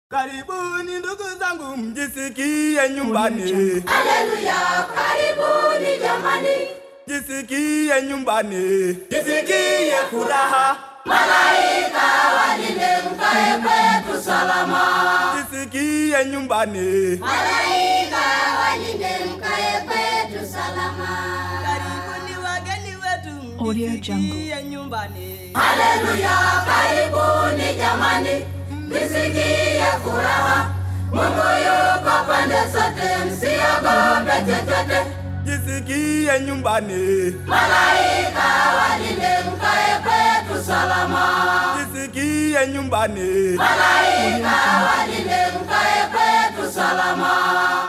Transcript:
Karibuni ndugu zangu, mjisikie nyumbani, Haleluya, karibuni jamani, jisikie nyumbani, jisikie furaha, malaika walinde mkae kwetu salama. jisikie nyumbani. Malaika walinde mkae kwetu salama. Karibuni wageni wetu, Audio mjisikie nyumbani. Haleluya, karibuni jamani, mjisikie furaha. Mungu yuko pande zote, msiogope chochote. Jisikie nyumbani, Malaika walinde mkae kwetu salama. jisikie nyumbani. Malaika walinde mkae kwetu salama.